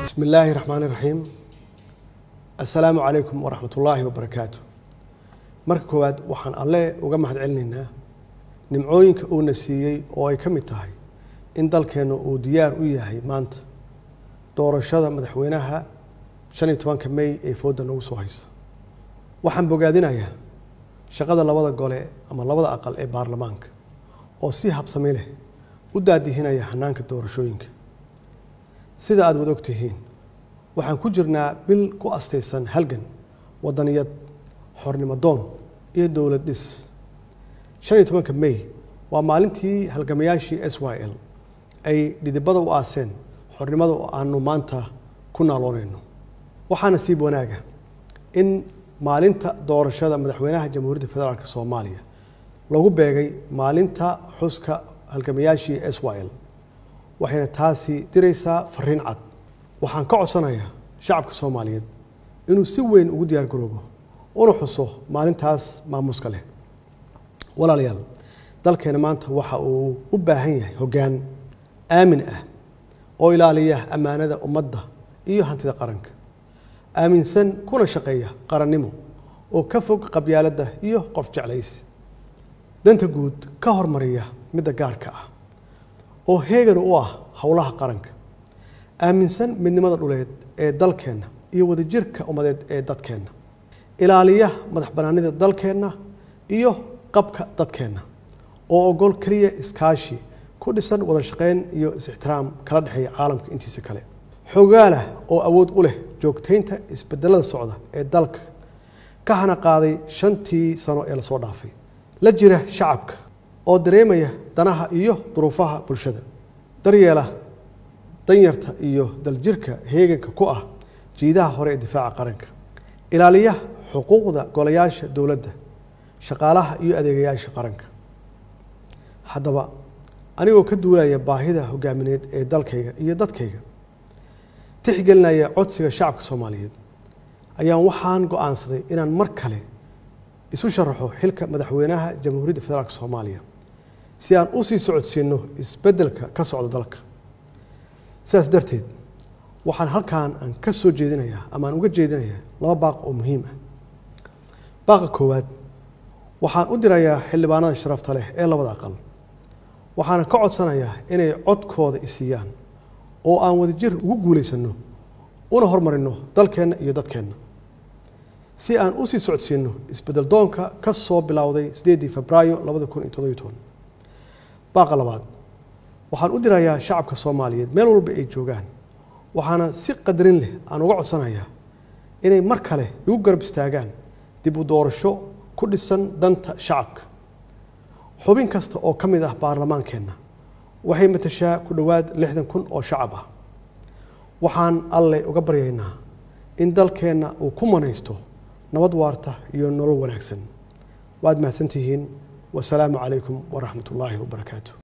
bismi illaahi raxmaani raxiim assalaamu calaykum waraxmat ullaahi wabarakaatu marka koowaad waxaan alle uga mahad celinaynaa nimcooyinka uuna siiyey oo ay ka mid tahay in dalkeennu uu diyaar u yahay maanta doorashada madaxweynaha shan iyo tobanka mey ee foodda nagu soo haysa waxaan bogaadinayaa shaqada labada gole ama labada aqal ee baarlamaanka oo si habsami leh u daadihinaya hanaanka doorashooyinka sida aada wada og tihiin waxaan ku jirnaa bil ku astaysan halgan wadaniyad xornimo doon iyo dowlad dhis shan iyo tobanka mey waa maalintii halgamayaashii s y l ay dhidibada u aaseen xornimada oo aanu maanta ku naaloonayno waxaa nasiib wanaaga in maalinta doorashada madaxweynaha jamhuuriyadda federaalk soomaaliya lagu beegay maalinta xuska halgamayaashii s y l waxayna taasi diraysaa fariin cad waxaan ka codsanayaa shacabka soomaaliyeed inuu si weyn ugu diyaar garoobo una xuso maalintaas maamuuska leh walaalayaal dalkeena maanta waxa uu u baahan yahay hoggaan aamin ah oo ilaaliya ammaanada ummadda iyo hantida qaranka aaminsan kuna shaqeeya qarannimo oo ka fog qabyaaladda iyo qof jeclaysi danta guud ka hormariya midda gaarka ah oo heegan u ah howlaha qaranka aaminsan midnimada dhuleed ee dalkeenna iyo wadajirka ummadeed ee dadkeenna ilaaliya madax bannaanida dalkeenna iyo qabka dadkeenna oo ogol keliya iskaashi ku dhisan wada shaqayn iyo is-ixtiraam kala dhexeeya caalamka intiisa kale xogaalah oo awood u leh joogtaynta isbedelada socda ee dalka ka hana qaaday shantii sano ee lasoo dhaafay la jira shacabka oo dareemaya danaha iyo duruufaha bulshada daryeela danyarta iyo daljirka heeganka ku ah jiidaha hore ee difaaca qaranka ilaaliya xuquuqda golayaasha dowladda shaqaalaha iyo adeegayaasha qaranka haddaba anigoo ka duulaya baahida hogaamineed ee dalkayga iyo dadkayga tixgelinaya codsiga shacabka soomaaliyeed ayaan waxaan go-aansaday inaan mar kale isu sharaxo xilka madaxweynaha jamhuuriyadda federaalk soomaaliya si aan u sii socodsiino isbeddelka ka socda dalka sidaas darteed waxaan halkan aan ka soo jeedinayaa ama aan uga jeedinayaa laba baaq oo muhiim ah baaqa koowaad waxaan u dirayaa xildhibaanada sharafta leh ee labada aqal waxaana ka codsanayaa inay codkooda isiiyaan oo aan wadajir ugu guulaysanno una hormarino dalkeenna iyo dadkeenna si aan u sii socodsiino isbeddel doonka ka soo bilowday sideedii febraayo labada kun iyo todobiyo toban baaqa labaad waxaan u dirayaa shacabka soomaaliyeed meel walba ay joogaan waxaana si qadarin leh aan uga codsanayaa inay mar kale igu garab istaagaan dib u doorasho ku dhisan danta shacabka xubin kasta oo ka mid ah baarlamaankeenna waxay matashaa ku dhowaad lixdan kun oo shacab ah waxaan alle uga baryaynaa in dalkeenna uu ku manaysto nabad waarta iyo nolol wanaagsan waad mahadsantihiin wasalaamu calaykum waraxmat ullaahi wabarakaatu